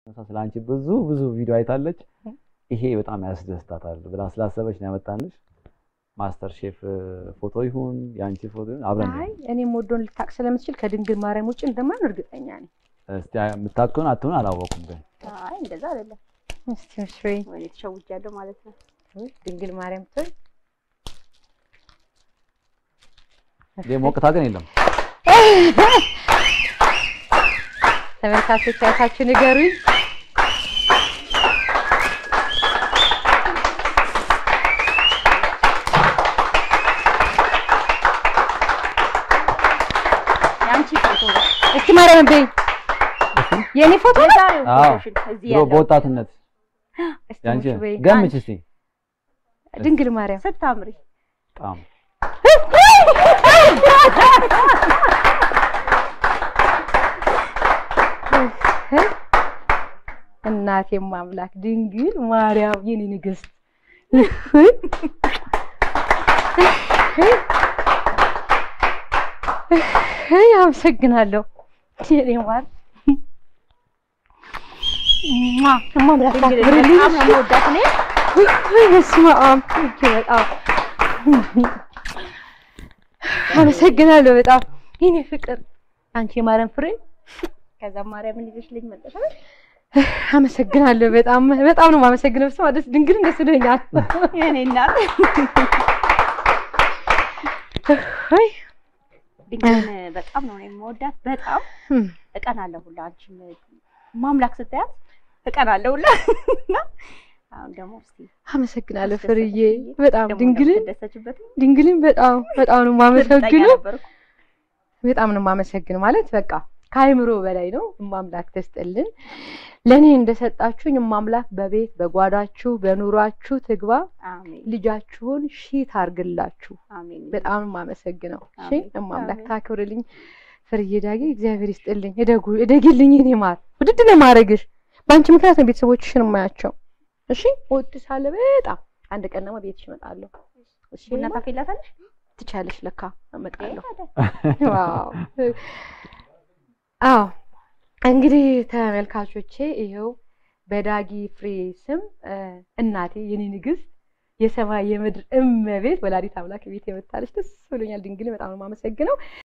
ስለ አንቺ ብዙ ብዙ ቪዲዮ አይታለች። ይሄ በጣም ያስደስታታል ብላ ስላሰበች ነው ያመጣንሽ። ማስተር ሼፍ ፎቶ ይሁን የአንቺ ፎቶ ይሁን አብረን አይ እኔም ወዶን ልታቅ ስለምትችል ከድንግል ማርያም ውጭ እንደማን እርግጠኛ ነኝ። እስቲ የምታክሆን አትሆን አላወኩም፣ ግን አይ እንደዛ አይደለም። እስቲ እሺ በይ ወይኔ ተሸውጃለሁ ማለት ነው። ድንግል ማርያም ትል ይሄ ሞቅታ ግን የለም። ተመልካቾች አይታችሁ ንገሩኝ። የአንቺ ፎቶ ነው። እስቲ ማርያም በይ የኔ ፎቶ ነው? የዛሬው አዎ ፎቶሽን እዚህ ድሮ ያለው በወጣትነት እስቲ ያንቺ ሙሽ በይ ገምች እስቲ ድንግል ማርያም ስታምሪ በጣም እናቴም አምላክ ድንግል ማርያም የኔ ንግስት አይ አመሰግናለሁ የኔ ማር ማ ማምላክ ድንግል ታክብርልኝ በጣም ነው የምወዳት እኔ። ወይ በስመ አብ እጅግ በጣም አመሰግናለሁ በጣም የኔ ፍቅር አንቺ የማርያም ፍሬ ከዛ ማርያምን ይዘሽልኝ መጣሽ አይደል? አመሰግናለሁ በጣም በጣም ነው የማመሰግነው። ስማ ደስ ድንግል ደስ ብሎኛል። የኔ እናት ወይ ድንግልን በጣም ነው እኔ የምወዳት። በጣም እቀናለሁ ሁላ አንቺም ማምላክ ስታያት እቀናለሁ ሁላ እና አሁን ደግሞ እስቲ አመሰግናለሁ አስደሰተሽ ፍርዬ ብዬ በጣም ደግሞ ድንግልን እንደምትደሰችበት ድንግልን በጣም በጣም ነው የማመሰግነው። ነበርኩ። በጣም ነው የማመሰግነው ማለት በቃ ከአይምሮ በላይ ነው። እማምላክ ተስጥልን ለእኔ እንደሰጣችሁኝ እማምላክ በቤት በጓዳችሁ በኑሯችሁ ትግባ። አሜን ልጃችሁን ሺህ ታርግላችሁ። አሜን በጣም ነው የማመሰግነው። እሺ አሜን፣ እማምላክ አሜን። ታክብርልኝ። ፍርዬ ዳጌ እግዚአብሔር ይስጥልኝ። እደጉ እደጊልኝ። እኔ ማር ውድድ ነው የማደርግሽ። በአንቺ ምክንያት ነው ቤተሰቦችሽን የማያቸው። እሺ እወድሻለሁ በጣም አንድ ቀን ደግሞ ቤትሽ እመጣለሁ። እሺ ቡና ማር? ታፈላታለሽ? ትቻለሽ ለካ እመጣለሁ። ታዲያ ዋው አዎ እንግዲህ ተመልካቾቼ ይኸው በዳጊ ፍሬ ስም እ፣ እናቴ የኔ ንግስት የሰማይ የምድር እመቤት ወላዲት አምላክ ቤት የመታለች ደስ ብሎኛል። ድንግል በጣም ነው የማመሰግነው።